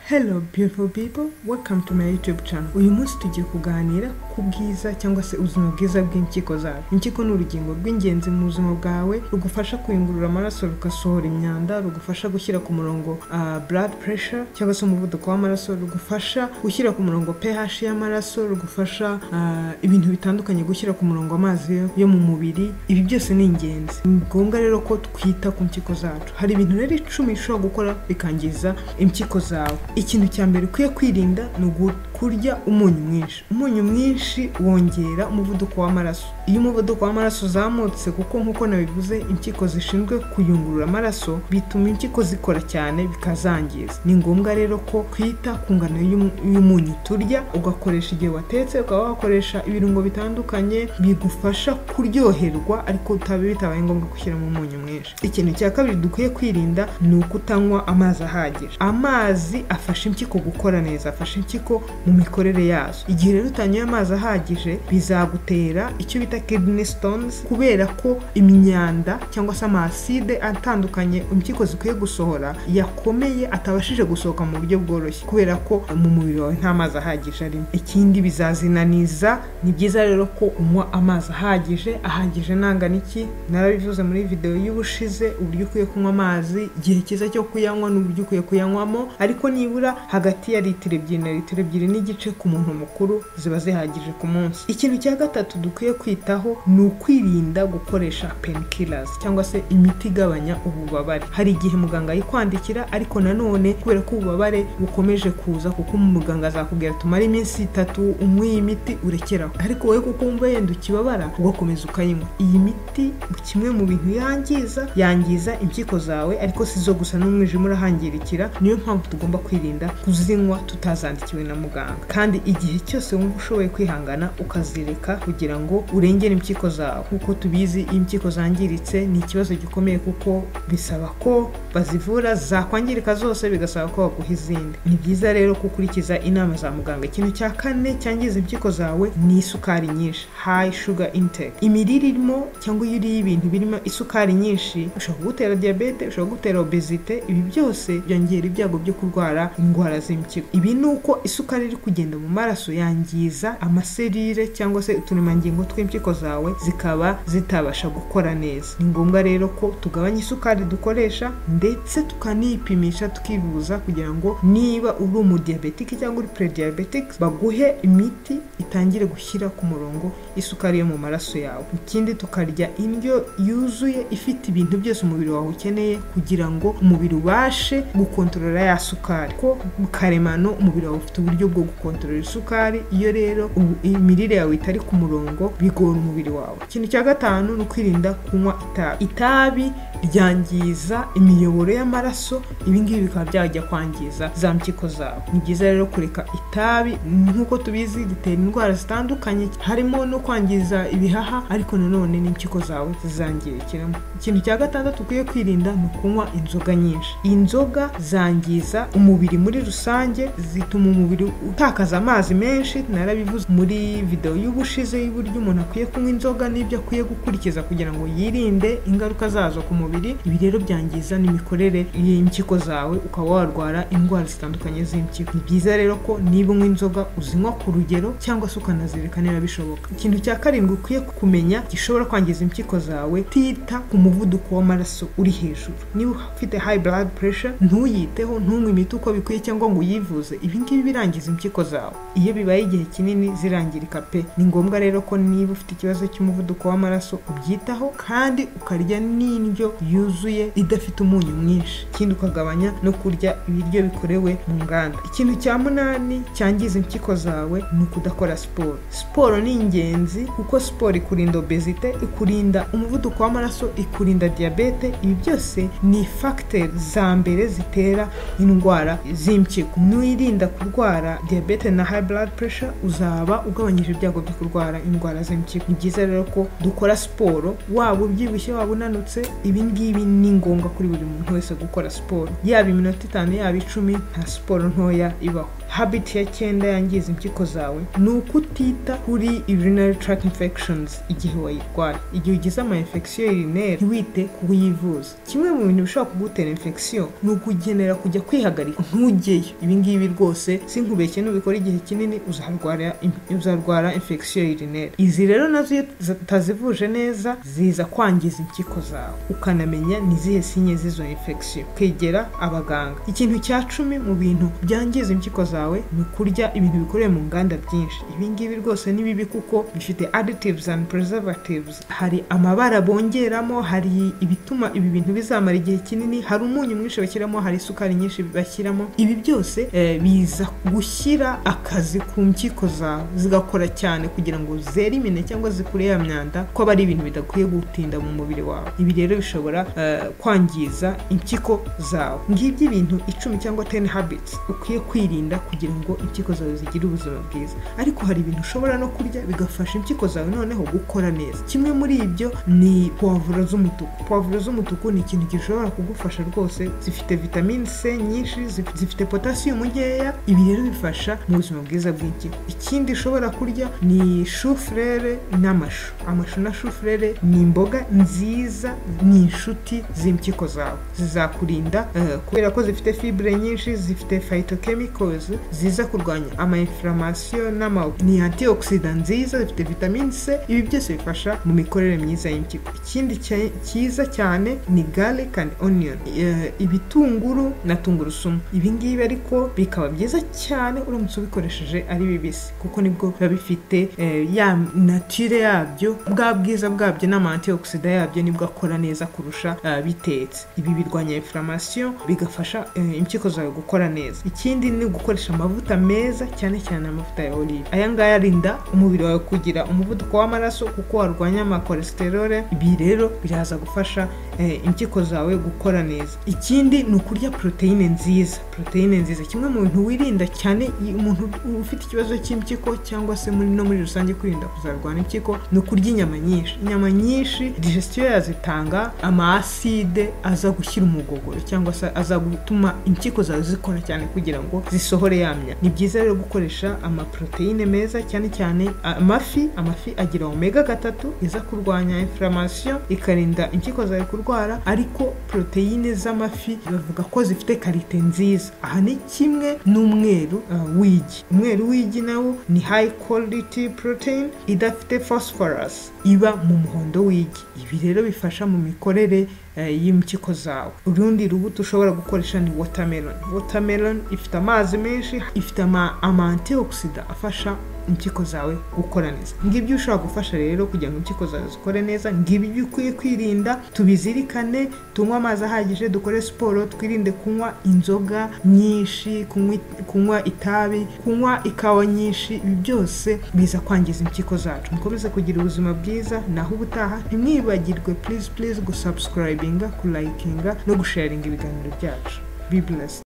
Hello beautiful people, welcome to my YouTube channel. Uyu munsi tugiye kuganira ku bwiza cyangwa se ubuzima bwiza bw'impyiko zawe. Impyiko ni urugingo rw'ingenzi mu buzima bwawe rugufasha kuyungurura amaraso rugasohora imyanda, rugufasha gushyira ku murongo ah, blood pressure cyangwa se umuvuduko w'amaraso, rugufasha gushyira ku murongo pH y'amaraso, rugufasha ah, ibintu bitandukanye gushyira ku murongo amazi yo- yo mu mubiri. Ibi byose ni ingenzi. Ni ngombwa rero ko twita ku mpyiko zacu. Hari ibintu rero icumi bishobora gukora bikangiza impyiko zawe. Ikintu cya mbere ukwiye kwirinda ni ugu- kurya umunyu mwinshi. Umunyu mwinshi wongera umuvuduko w'amaraso. Iyo umuvuduko w'amaraso uzamutse kuko nk'uko nabivuze impyiko zishinzwe kuyungurura amaraso bituma impyiko zikora cyane bikazangiza. Ni ngombwa rero ko twita ku ngano y'umu- y'umunyu turya, ugakoresha igihe watetse, ukaba wakoresha ibirungo bitandukanye bigufasha kuryoherwa ariko utabe bitabaye ngombwa gushyiramo umunyu mwinshi. Ikintu cya kabiri dukwiye kwirinda ni ukutanywa amazi ahagije. Amazi afasha impyiko gukora neza, afasha impyiko mu mikorere yazo. Igihe rero utanyoye amazi ahagije bizagutera icyo bita kidney stones kubera ko imyanda cyangwa se amaside atandukanye impyiko zikwiye gusohora yakomeye atabashije gusohoka mu buryo bworoshye kubera ko mu mubiri wawe nta mazi ahagije arimo. Ikindi bizazinaniza, ni byiza rero ko unywa amazi ahagije, ahagije nangana iki? Narabivuze muri video y'ubushize uburyo ukwiye kunywa amazi, igihe cyiza cyo kuyanywa n'uburyo ukwiye kuyanywamo, ariko nibura hagati ya litiro ebyiri na litiro ebyiri n'igice ku muntu mukuru ziba zihagije ku munsi. Ikintu cya gatatu dukwiye kwitaho ni ukwirinda gukoresha painkillers cyangwa se imiti igabanya ububabare. Hari igihe muganga ayikwandikira ariko nanone kubera ko ububabare bukomeje kuza kuko muganga azakubwira tumare iminsi itatu unywe iyi miti urekeraho ariko wowe kuko wumva yenda ukibabara ugakomeza ukayinywa iyi miti kimwe mu bintu yangiza yangiza impyiko zawe ariko si zo gusa n'umwijima urahangirikira niyo mpamvu tugomba kwirinda kuzinywa tutazandikiwe na muganga kandi igihe cyose wumva ushoboye kwihangana ukazireka kugira ngo urengere impyiko zawe nk'uko tubizi iyo impyiko zangiritse ni ikibazo gikomeye kuko bisaba ko bazivura zakwangirika zose bigasaba ko baguha izindi ni byiza rero ko ukurikiza inama za muganga ikintu cya kane cyangiza impyiko zawe ni isukari nyinshi high sugar intake imirire irimo cyangwa iyo uriye ibintu birimo isukari nyinshi ushobora kugutera diyabete ushobora kugutera obezite ibi byose byongera ibyago byo kurwara indwara z'impyiko ibi ni uko isukari iri kugenda mu maraso yangiza amaserire cyangwa se uturemangingo tw'impyiko zawe zikaba zitabasha gukora neza ni ngombwa rero ko tugabanya isukari dukoresha ndetse tukanipimisha tukivuza kugira ngo niba uri umudiyabetike cyangwa uri prediyabetike baguhe imiti itangire gushyira ku murongo isukari yo mu maraso yawe ikindi tukarya indyo yuzuye ifite ibintu byose umubiri wawe ukeneye kugira ngo umubiri ubashe gukontorora ya sukari ko mu karemano umubiri wawe ufite uburyo bwo gukontorora isukari iyo rero ubu- imirire yawe itari ku murongo bigora umubiri wawe ikintu cya gatanu ni ukwirinda kunywa itabi itabi ryangiza imiyoboro y'amaraso ibingibi bikaba byajya kwangiza za mpyiko zawe ni byiza rero kureka itabi nk'uko tubizi ritera indwara zitandukanye harimo no kwangiza ibihaha ariko nanone n'impyiko zawe zizangirikiramo ikintu cya gatandatu ukwiye kwirinda ni ukunywa inzoga nyinshi inzoga zangiza umubiri muri rusange zituma umubiri utakaza amazi menshi narabivuze muri video y'ubushize y'uburyo umuntu akwiye kunywa inzoga n'ibyo akwiye gukurikiza kugira ngo yirinde ingaruka zazo ku mubiri ibi rero byangiza n'imikorere y'impyiko zawe ukaba warwara indwara zitandukanye z'impyiko ni byiza rero ko niba unywa inzoga uzinywa ku rugero cyangwa se ukanazireka niba bishoboka ikintu cya karindwi ukwiye kumenya gishobora kwangiza impyiko zawe tita ku muvuduko w'amaraso uri hejuru niba ufite high blood pressure ntuyiteho ntunywe imiti uko bikwiye cyangwa ngo uyivuze ibi ngibi birangiza impyiko zawe iyo bibaye igihe kinini zirangirika pe ni ngombwa rero ko niba ufite ikibazo cy'umuvuduko w'amaraso ubyitaho kandi ukarya n'indyo yuzuye idafite umunyu mwinshi ikindi ukagabanya no kurya ibiryo bikorewe mu nganda ikintu cya munani cyangiza impyiko zawe ni ukudakora siporo siporo ni ingenzi kuko siporo ikurinda obezite ikurinda umuvuduko w'amaraso ikurinda diyabete ibi byose ni fagiteri za mbere zitera indwara z'impyiko nuyirinda kurwara diyabete na high blood pressure uzaba ugabanyije ibyago byo kurwara indwara z'impyiko ni byiza rero ko dukora siporo waba ubyibushye waba unanutse ibi ngibi ni ngombwa kuri buri muntu wese gukora siporo yaba iminota itanu yaba icumi nta siporo ntoya ibaho habit ya cyenda yangiza impyiko zawe ni uko utita kuri urinary tract infections igihe wayirwaye igihe ugize ama infection urinaire ntiwite kuyivuza kimwe mu bintu bishobora kugutera infection ni ukugenera kujya kwihagarika ntujyeyo ibi ngibi rwose sinkubeshye nubikora igihe kinini uzarwara uzarwara infection urinaire izi rero nazo iyo utazivuje neza ziza kwangiza impyiko zawe ukanamenya ni izihe sinye z'izo infection kwegera abaganga ikintu cya cumi mu bintu byangiza impyiko zawe ni kurya ibintu bikoreye mu nganda byinshi ibi ngibi rwose ni bibi kuko bifite additives and preservatives hari amabara bongeramo hari ibituma ibi bintu bizamara igihe kinini hari umunyu mwinshi bashyiramo hari isukari nyinshi bashyiramo ibi byose eh, biza gushyira akazi ku mpyiko zawe zigakora cyane kugira ngo zerimine cyangwa zikure ya myanda ko aba ari ibintu bidakwiye gutinda mu mubiri wawe ibi rero bishobora eh, kwangiza impyiko zawe ngibyo ibintu icumi cyangwa ten habits ukwiye kwirinda kugira ngo impyiko zawe zigire ubuzima bwiza ariko hari ibintu ushobora no kurya bigafasha impyiko zawe noneho gukora neza kimwe muri ibyo ni puwavuro z'umutuku puwavuro z'umutuku ni ikintu gishobora kugufasha rwose zifite vitamine c nyinshi zif- zifite potasiyumu nkeya ibi rero bifasha mu buzima bwiza bw'impyiko ikindi ushobora kurya ni shufurere n'amashu amashu na shufurere ni imboga nziza ni inshuti z'impyiko zawe zizakurinda eh, kubera ko zifite fibure nyinshi zifite phytochemicals ziza kurwanya amainflamasiyo n'ama ni antioxidant nziza zifite vitamine c ibi byose bifasha mu mikorere myiza y'impyiko ikindi cya- cyiza cyane ni garlic and onion eh, ibitunguru na tungurusumu ibi ngibi ariko bikaba byiza cyane uramutse ubikoresheje ari bibisi kuko nibwo biba bifite eh, ya nature yabyo bwa bwiza bwabyo n'ama antioxida yabyo nibwo akora neza kurusha eh, bitetse ibi birwanya inflammation bigafasha eh, impyiko zawe gukora neza ikindi ni gukoresha amavuta meza cyane cyane amavuta ya olive aya ngaya arinda umubiri wawe kugira umuvuduko w'amaraso kuko warwanya amakolesterole ibi rero biraza gufasha eh, impyiko zawe gukora neza ikindi ni ukurya poroteyine nziza poroteyine nziza kimwe mu bintu wirinda cyane iyo umuntu ufite ikibazo cy'impyiko cyangwa se muri no muri rusange kwirinda kuzarwara impyiko ni ukurya inyama nyinshi inyama nyinshi digestion yazitanga amaaside aza gushyira umugogoro cyangwa se aza gutuma impyiko zawe zikora cyane kugira ngo zisohore yamya ni byiza rero gukoresha amaproteine meza cyane cyane amafi amafi agira omega gatatu iza kurwanya inflammation ikarinda impyiko zawe kurwara ariko poroteyine z'amafi bavuga ko zifite karite nziza aha ni kimwe n'umweru uh, w'igi umweru w'igi nawo ni high quality protein idafite phosphorus iba mu muhondo w'igi ibi rero bifasha mu mikorere eh, y'impyiko zawe urundi rubuto ushobora gukoresha ni watermelon watermelon ifite amazi menshi ifite ama- ama antioxida afasha impyiko zawe gukora neza ngibyo ushobora gufasha rero kugira ngo impyiko zawe zikore neza ngibyo ukwiye kwirinda tubizirikane tunywe amazi ahagije dukore siporo twirinde kunywa inzoga nyinshi kunywa kunywa itabi kunywa ikawa nyinshi ibi byose biza kwangiza impyiko zacu mukomeze kugira ubuzima bwiza naho ubutaha ntimwibagirwe please please gusubscribinga kulayikinga no gusharinga ibiganiro byacu be blessed